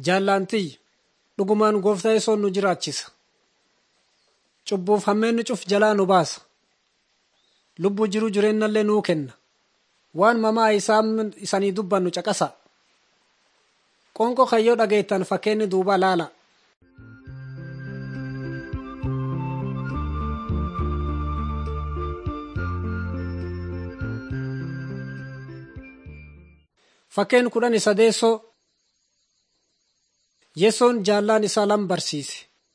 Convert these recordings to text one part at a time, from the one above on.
Jaallantii dhugumaan gooftaa yesoon nu jiraachisa. Cubbuuf hammeenni cuf jalaa nu baasa. Lubbuu jiru jireenyallee nuu kenna. Waan mamaa isaan isanii dubbannu caqasa. Qonqoo kayyoo dhageettan fakkeenni duuba laala. Fakkeen kudhan sadeessoo Yesoon jaallaan isaa lam barsiise.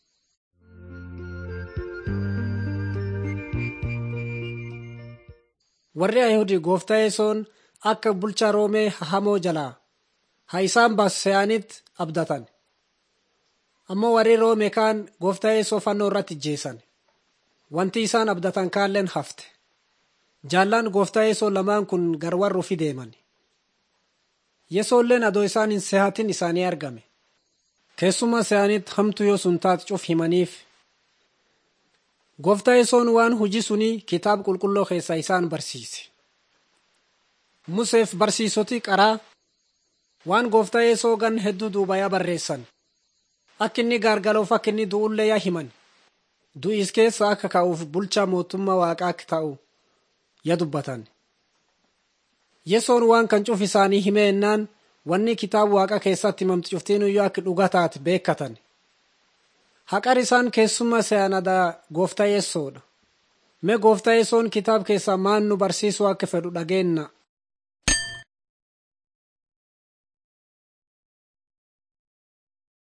Warri Ayihudii gooftaa yesoon akka bulchaa Roomee hamoo jalaa haa isaan baasu se'anitti abdatan. Ammoo warri Roomee kaan gooftaa yesoo fannoo irratti ijjeessan. Wanti isaan abdatan kaalleen hafte. Jaallaan gooftaa yesoo lamaan kun garwarruufi deeman. Yesoolleen adoo isaan hin sehatin isaanii argame. Keessumaa se'anitti hamtu yoo sun taate cuf himaniif. Gooftaa yesoon waan hojii sunii kitaaba qulqulluu keessaa isaan barsiise. Museef barsiisoti qaraa waan gooftaa yesoo gan hedduu duubayaa barreessan. Akka inni gaargaloof akka inni du'ullee yaa himan. Du'is keessa akka ka'uuf bulchaa mootummaa waaqaa akka ta'u ya dubbatan. Yesoon waan kan cuf isaanii himee ennaan wanni kitaaba waaqa keessatti himamtu cuftiinuyyuu akka dhugaa taate beekatan. Haqar isaan keessummaa se'anadaa gooftaa yesoodha. Mee gooftaa yesoon kitaaba keessaa maan nu barsiisuu akka fedhu dhageenna.